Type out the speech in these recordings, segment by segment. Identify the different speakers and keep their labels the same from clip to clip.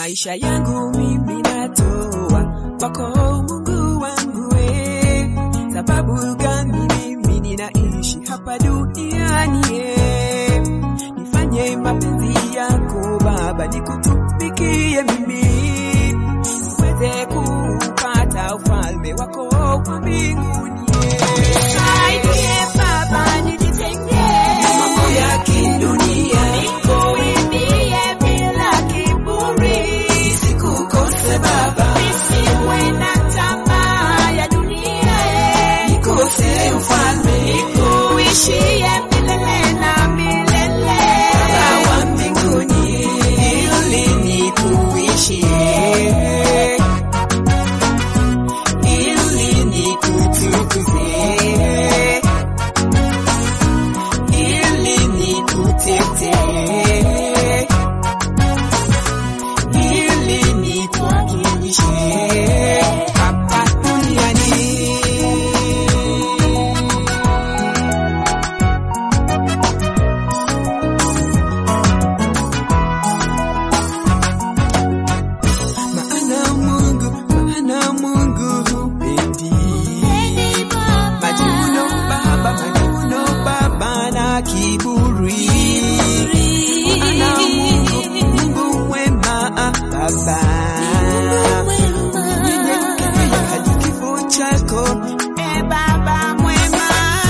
Speaker 1: maisha yangu mimi natoa kwako Mungu wangu we, sababu gani mimi ninaishi hapa duniani eh? Nifanye mapenzi yako Baba, nikutumikie mimi niweze kupata ufalme wako wa mbinguni eh.
Speaker 2: Nisaidie Baba, nijitengee
Speaker 1: mambo ya kidunia
Speaker 2: nikuimbie bila kiburi,
Speaker 1: sikukose Baba,
Speaker 2: nisiwe na tamaa ya dunia, eh.
Speaker 1: nikose ufalme
Speaker 2: nikuishie milele na milele.
Speaker 1: Baba wa mbinguni, ili nikuishie, ili nikutukuze, ili nikutetee, ili nikuwakilishe hapa duniani. Maana Mungu, maana Mungu hupendi majivuno Baba, majivuno Baba na kiburi. Maana Mungu, Mungu mwema Baba, ninyenyekea hadi kifo chako
Speaker 2: Eh, Baba mwema.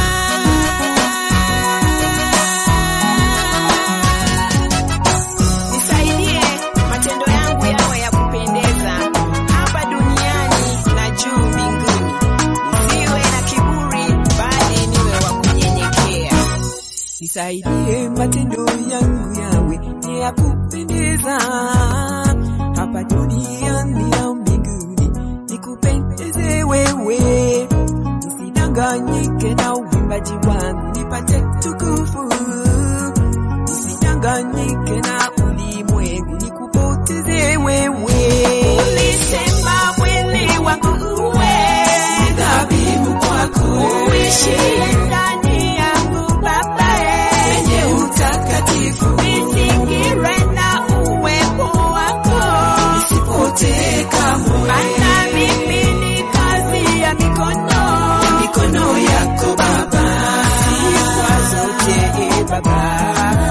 Speaker 2: Nisaidie matendo yangu yawe ya kupendeza hapa duniani na juu mbinguni. Nisiwe na kiburi bali niwe wa kunyenyekea.
Speaker 1: Nisaidie matendo yangu yawe ni ya kupendeza hapa duniani na mbinguni, nikupendeze wewe, nisidanganyike na uimbaji wangu, nipate tukufu, nisidanganyike na ulimwengu, nikupoteze wewe.
Speaker 2: Ulisema mwili wangu uwe
Speaker 1: Dhabihu kwako
Speaker 2: uishie ndani yangu Baba, eh.
Speaker 1: wenye utakatifu,
Speaker 2: Nizingire na uwepo wako,
Speaker 1: nisipotee kamwe
Speaker 2: maana mimi ni kazi ya mikono
Speaker 1: mikono yako Baba, sifa zote e Baba,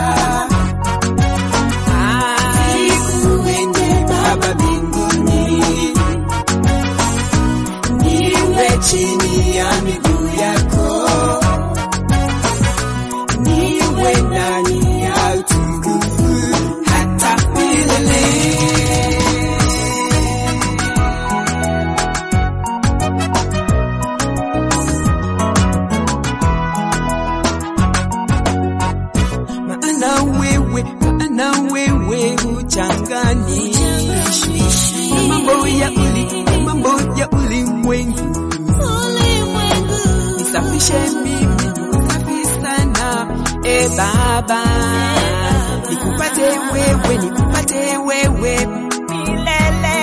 Speaker 1: sikuende Baba mbinguni, niwe chini ya miguu yako, niwe ndani ya utukufu hata milele. maana wewe, maana wewe huchanganishi na mambo ya uli, na mambo ya ulimwengu. Nisafishe mimi niwe safi sana, e Baba, nikupate wewe, nikupate wewe
Speaker 2: milele.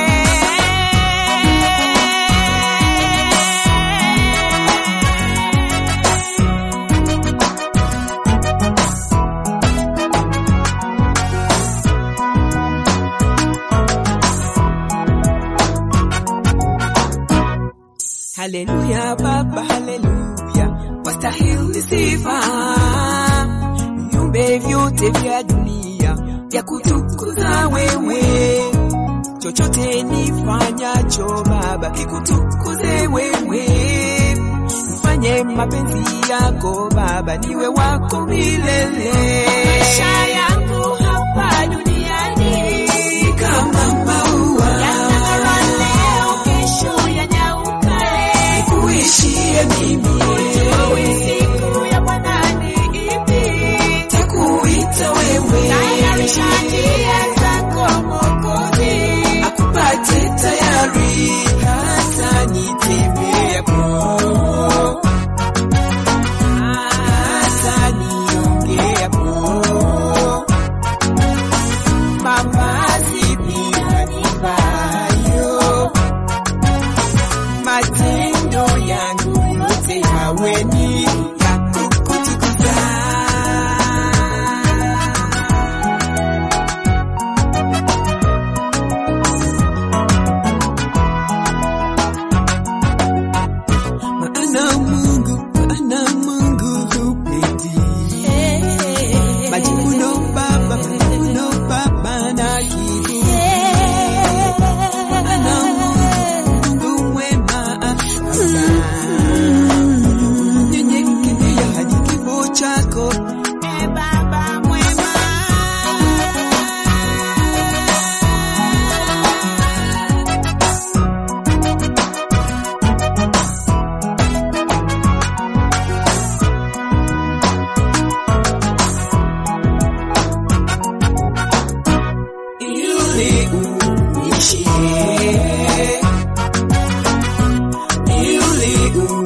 Speaker 1: Haleluya Baba, haleluya, wastahili sifa. Viumbe vyote vya dunia vya kutukuza wewe, chochote nifanyacho Baba kikutukuze wewe. Nifanye mapenzi yako Baba, niwe wako milele.
Speaker 2: Maisha yangu hapa duniani
Speaker 1: Kama maua
Speaker 2: yanang'ara leo, kesho yanyauka, eh.
Speaker 1: kuishie mimi,
Speaker 2: Hujui siku ya Bwana ni ipi.
Speaker 1: takuita wewe
Speaker 2: Tayarisha njia zako Mwokozi.
Speaker 1: akupate tayari hata nitembeapo, hata niongeapo, Mungu